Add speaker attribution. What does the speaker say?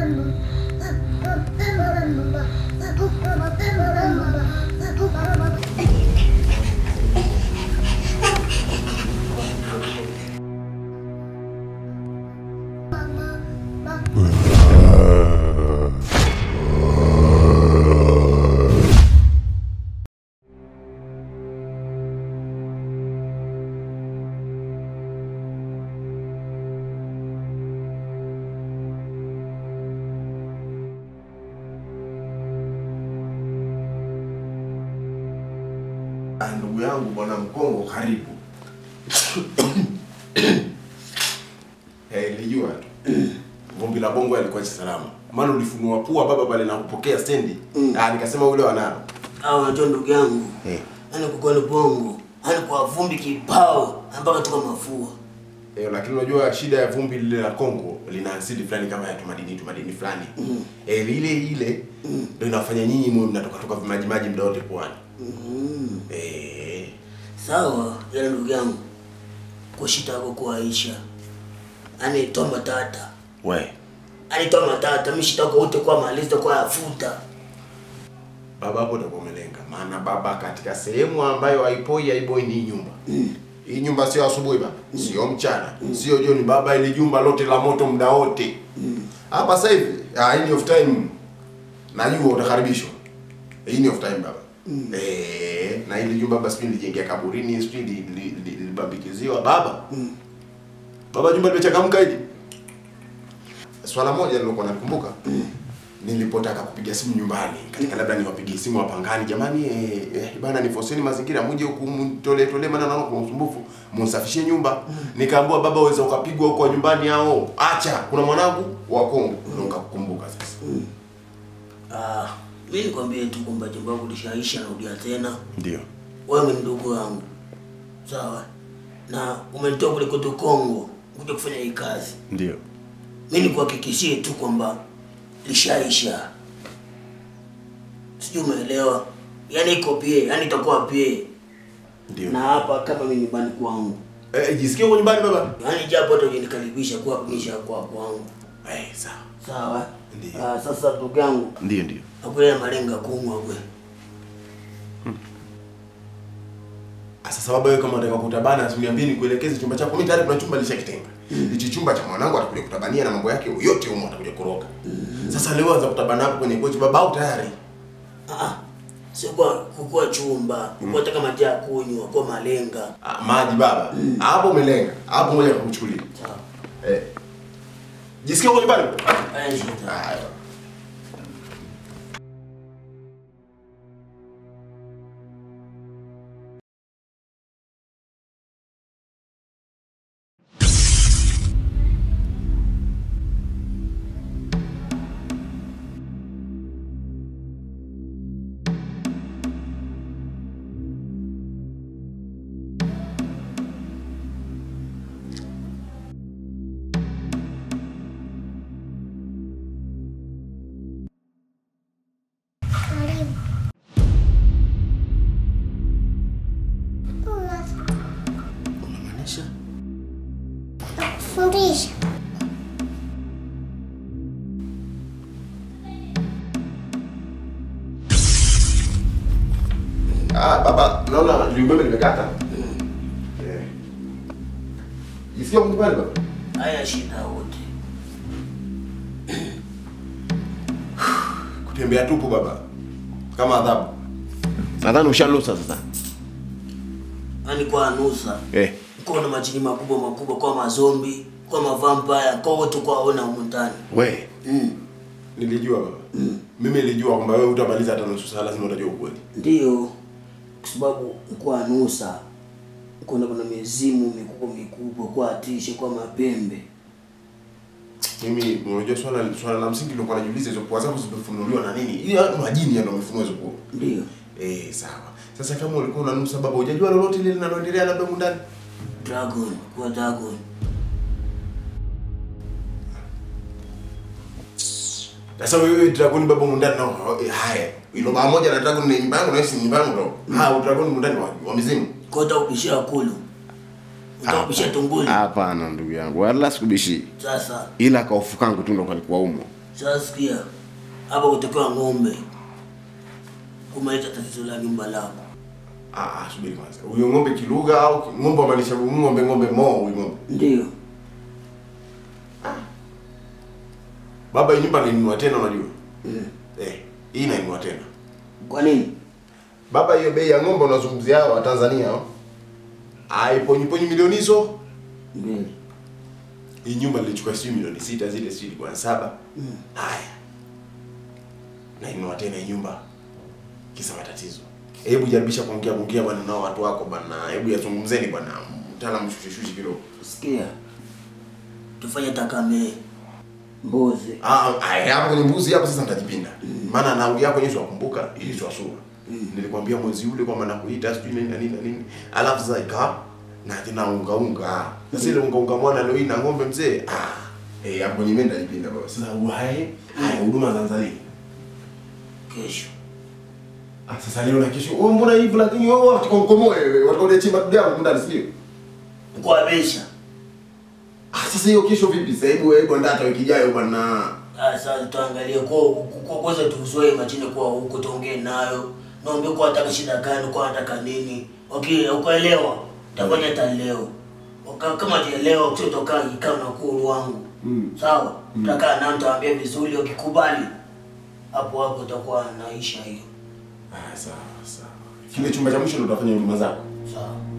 Speaker 1: Ah, ndugu yangu bwana Mkongo, karibu. Eh, nilijua tu. Vumbi la bongo alikuwa salama. Maana ulifunua pua baba pale na kupokea stendi. Ah, nikasema ule wanalo.
Speaker 2: au unajua ndugu yangu
Speaker 1: Eh.
Speaker 2: yani kukole bongo yani kwa vumbi kibao mpaka toka mafua
Speaker 1: Eh, lakini unajua shida ya vumbi lile la Kongo lina asidi fulani kama ya tumadini tumadini fulani.
Speaker 2: Mm.
Speaker 1: Eh, lile ile ndio inafanya nyinyi mwe mnatoka toka vimaji maji muda wote pwani.
Speaker 2: mm.
Speaker 1: Eh,
Speaker 2: sawa yale ndugu yangu kushita yako kuaisha yani toa matata
Speaker 1: we.
Speaker 2: yani toa matata mishita yako wote kwa maliza kwa yafuta
Speaker 1: Baba hapo utakuwa umelenga. Maana baba katika sehemu ambayo haipoi haiboi ni hii nyumba. Hii nyumba sio asubuhi baba, sio mchana, sio jioni baba, ili jumba lote la moto muda wote. Hapa sasa hivi, ah, hii ni off time. Najua utakaribishwa. Hii ni off time baba. Eh, na ili jumba basi nilijengea kaburini, sijui li- li- li- libambikiziwa baba. Baba jumba limechangamka hili. Swala moja nilokuwa nakumbuka nilipotaka kupiga simu nyumbani katika labda niwapigie simu wapangani jamani eh, eh, bana nifoseni mazingira muje huku mtolee tolee maana naona kuna usumbufu msafishie nyumba nikaambiwa baba uweza ukapigwa huko nyumbani hao acha kuna mwanangu wa Kongo ndio nikakukumbuka sasa
Speaker 2: ah, mi nikwambie tu kwamba jambo lako lishaisha narudia tena
Speaker 1: ndio
Speaker 2: wewe ni ndugu yangu sawa na umenitoa kule kwetu Kongo kuja kufanya hii kazi
Speaker 1: ndio
Speaker 2: mi nikuhakikishie tu kwamba lishaisha sijui umeelewa yaani iko pie yaani itakuwa pie
Speaker 1: ndio
Speaker 2: na hapa kama mi nyumbani kwangu
Speaker 1: eh, jisikie huko nyumbani baba
Speaker 2: yaani japo hata ujenikaribisha kuwa kuisha kwa kwangu
Speaker 1: eh, sawa
Speaker 2: sawa
Speaker 1: Ndiyo.
Speaker 2: Ah, sasa ndugu yangu
Speaker 1: ndio ndio
Speaker 2: akulea malenga kumwa kwe
Speaker 1: sasa baba wewe kama unataka kutabana usiniambie nikuelekeze chumba chako mimi tayari kuna chumba nilishakitenga hichi chumba cha mwanangu atakuja kutabania na mambo yake yote humo atakuja kuroga sasa leo anza kutabana hapo kwenye kochi baba au tayari
Speaker 2: Ah, sio kwa kukua chumba kukua hata kama jaa kunywa kwa malenga
Speaker 1: Ah, maji baba hapo umelenga hapo ngoja nikuchukulie
Speaker 2: sawa
Speaker 1: eh jisikia uko nyumbani
Speaker 2: haya shida
Speaker 1: haya
Speaker 2: unamaanisha
Speaker 3: Fundisha.
Speaker 1: ah baba naona liumeme limekata eh jisikia uko nyumbani baba
Speaker 2: haya shida wote
Speaker 1: kutembea tupu baba kama adhabu nadhani ushalusa sasa
Speaker 2: yaani kwa nusa
Speaker 1: eh
Speaker 2: kwa na majini makubwa makubwa kwa mazombi kwa mavampaya kwa wote kwa ona humu ndani
Speaker 1: we
Speaker 2: mm.
Speaker 1: nilijua baba mimi nilijua kwamba wewe utamaliza hata nusu saa lazima utajua ukweli
Speaker 2: ndio kwa sababu kwa nusa kuna kuna mizimu mikubwa mikubwa kwa atishe kwa mapembe
Speaker 1: mimi unajua swala swala la msingi nilikuwa najiuliza hizo pua zako zimefunuliwa na nini ile majini ndio wamefunua hizo pua
Speaker 2: ndio
Speaker 1: eh sawa sasa kama ulikuwa unanusa baba hujajua lolote lile linaloendelea labda humu ndani
Speaker 2: dragon kwa dragon
Speaker 1: sasa wewe dragon baba humu ndani nao eh, haya ilo baba moja na dragon ni nyumba yangu na hisi nyumba yangu ndo ha dragon humu ndani wa, wa mizimu
Speaker 2: kwa utakupishia kulu utakupishia tunguli
Speaker 4: Hapana ndugu yangu, wala sikubishi,
Speaker 2: sasa
Speaker 4: ila kaufu kangu tu ndo kalikuwa umo.
Speaker 2: Sasa sikia, hapa kutakiwa ng'ombe kumaliza tatizo la nyumba lako.
Speaker 1: Ah, ah, subiri kwanza. Huyo ng'ombe kilugha au ki- ng'ombe maanisha ng'ombe ng'ombe mo huyo ng'ombe.
Speaker 2: Ndio.
Speaker 1: Baba hii nyumba nainunua tena unajua?
Speaker 2: Mm.
Speaker 1: Eh, hii nainunua tena.
Speaker 2: Kwa nini?
Speaker 1: Baba hiyo bei ya ng'ombe unazungumzia hao wa Tanzania hao. Aiponyi ponyi milioni hizo.
Speaker 2: Mbili.
Speaker 1: Hii nyumba nilichukua sijui milioni sita zile sijui kwa saba.
Speaker 2: Mm.
Speaker 1: Haya. Nainunua tena hii nyumba. Kisa matatizo. Hebu jaribisha kuongea kuongea bwana nao watu wako bwana. Hebu yazungumzeni bwana. Mtaalamu shushi shushi kidogo.
Speaker 2: Sikia, tufanye takame mbuzi.
Speaker 1: Ah, ah, hapo kwenye mbuzi hapo sasa nitajipinda. Maana naongea hapo Yesu akumbuka ili sio sura. Nilikwambia mwezi ule kwamba nakuita sijui nini na nini na nini. Alafu sasa ikawa na tena unga unga. Sasa ile unga unga mwana leo hii na ng'ombe mzee. Ah. Eh, hapo kwenye mimi nitajipinda baba. Sasa uhai, haya huduma za nzali.
Speaker 2: Kesho
Speaker 1: Ah, sasa leo na kesho. Wewe mbona hivi lakini wewe watu konkomoe wewe. Watu wale chimba tu yangu ndani sio?
Speaker 2: kuabisha.
Speaker 1: Ah, sasa hiyo kesho vipi? Sasa hebu hebu ndata wiki ijayo bwana.
Speaker 2: Sasa tuangalie kwa kwa kwanza tuzoe machine kwa huko tuongee nayo. Naombe kwa ataka shida gani, kwa ataka nini. Okay, ukaelewa. Tafanya hata leo. Waka- Kama jielewa kutoka kikao na kuru wangu.
Speaker 1: Mm.
Speaker 2: Sawa? Tutakaa na nitawaambia vizuri ukikubali. Hapo hapo utakuwa naisha hiyo.
Speaker 1: Ah, sawa sawa. Kile chumba cha mwisho ndo utafanya huduma zako.
Speaker 2: Sawa.